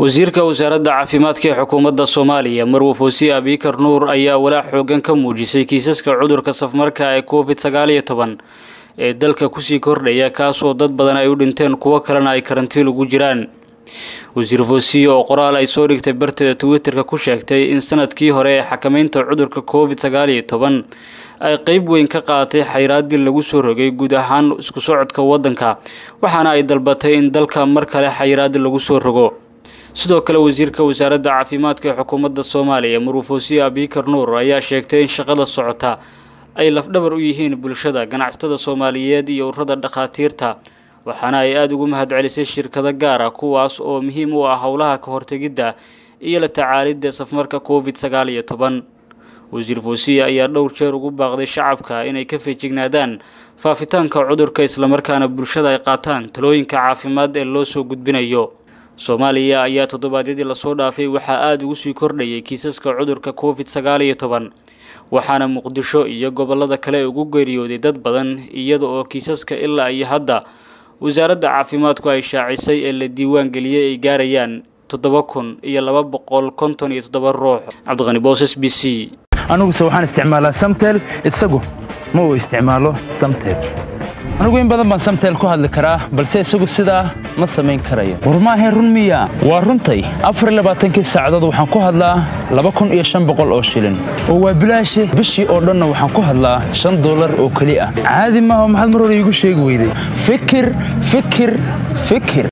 wasiirka wasaaradda caafimaadka ee xukuumadda soomaaliya marwe foosiye abikar nuur ayaa walaac xoogan ka muujisay kiisaska cudurka safmarka ee covid sagaal iyo toban ee dalka kusii kordhaya kaasoo dad badan ay u dhinteen kuwo kalena ay karantiin ugu jiraan wasiir foosiye oo qoraal ay soo dhigtay barteeda twitterka ku sheegtay in sanadkii hore ee xakameynta cudurka covid sagaal iyo toban ay qeyb weyn ka qaadatay xayraaddii lagu soo rogay guud ahaan isku socodka waddanka waxaana ay dalbatay in dalka mar kale xayraaddi lagu soo rogo sidoo kale wasiirka wasaaradda caafimaadka ee xukuumadda soomaaliya marwe foosiye abikar nuur ayaa sheegtay in shaqada socota ay lafdhabar u yihiin bulshada ganacsatada soomaaliyeed iyo ururada dhakhaatiirta waxaana ay aada ugu mahadcelisay shirkado gaara kuwaas oo muhiim u ah howlaha ka hortegidda iyo la tacaalidda safmarka covid sagaal iyo toban wasiir foosiye ayaa dhowr jeer ugu baaqday shacabka inay ka feejignaadaan faafitaanka cudurka islamarkaana bulshada ay qaataan talooyinka caafimaad ee loo soo gudbinayo soomaaliya ayaa toddobaadyadii lasoo dhaafay waxaa aada ugu sii kordhayay kiisaska cudurka covid sagaal iyo toban waxaana muqdisho iyo gobolada kale ugu geeriyooday dad badan iyada oo kiisaska ilaa iyo hadda wasaaradda caafimaadku ay shaacisay ee la diiwaan geliyey ay gaarayaan toddoba kun iyo laba boqol konton iyo toddoba ruux cabdiqani boos s b c aniguse waxaan isticmaalaa samtel isagu ma uu isticmaalo samtel anigu in badan baan samtel ku hadli karaa balse isagu sidaa ma samayn karayo war maahayn run miya waa runtay afarlabaaatankii saacadood waxaan ku hadlaa laba kun iyo shan boqol oo shilin oo waa bilaashi bishii oo dhanna waxaan ku hadlaa shan dollar oo keli ah caadi maaha maxaad mar hore iigu sheegi weyday fikir fikir fikir